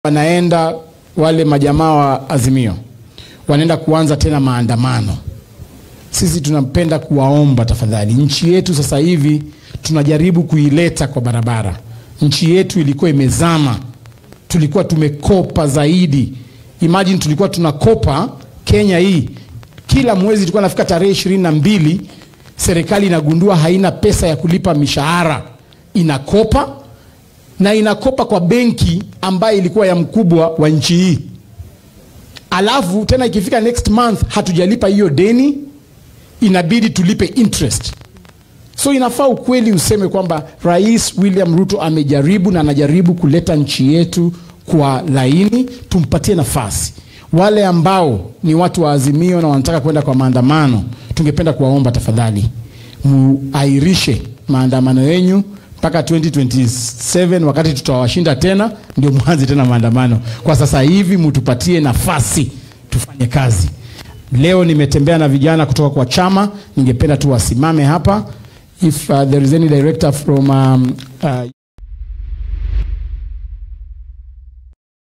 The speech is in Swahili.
wanaenda wale majamaa wa Azimio wanaenda kuanza tena maandamano. Sisi tunapenda kuwaomba tafadhali, nchi yetu sasa hivi tunajaribu kuileta kwa barabara. Nchi yetu ilikuwa imezama, tulikuwa tumekopa zaidi. Imagine tulikuwa tunakopa Kenya hii, kila mwezi tulikuwa nafika tarehe ishirini na mbili serikali inagundua haina pesa ya kulipa mishahara, inakopa na inakopa kwa benki ambayo ilikuwa ya mkubwa wa nchi hii, alafu tena ikifika next month hatujalipa hiyo deni, inabidi tulipe interest. So inafaa ukweli useme kwamba Rais William Ruto amejaribu na anajaribu kuleta nchi yetu kwa laini, tumpatie nafasi. Wale ambao ni watu wa Azimio na wanataka kwenda kwa maandamano, tungependa kuwaomba tafadhali, muairishe maandamano yenyu mpaka 2027 wakati tutawashinda tena, ndio mwanze tena maandamano. Kwa sasa hivi mtupatie nafasi tufanye kazi. Leo nimetembea na vijana kutoka kwa chama, ningependa tu wasimame hapa if uh, there is any director from um, uh,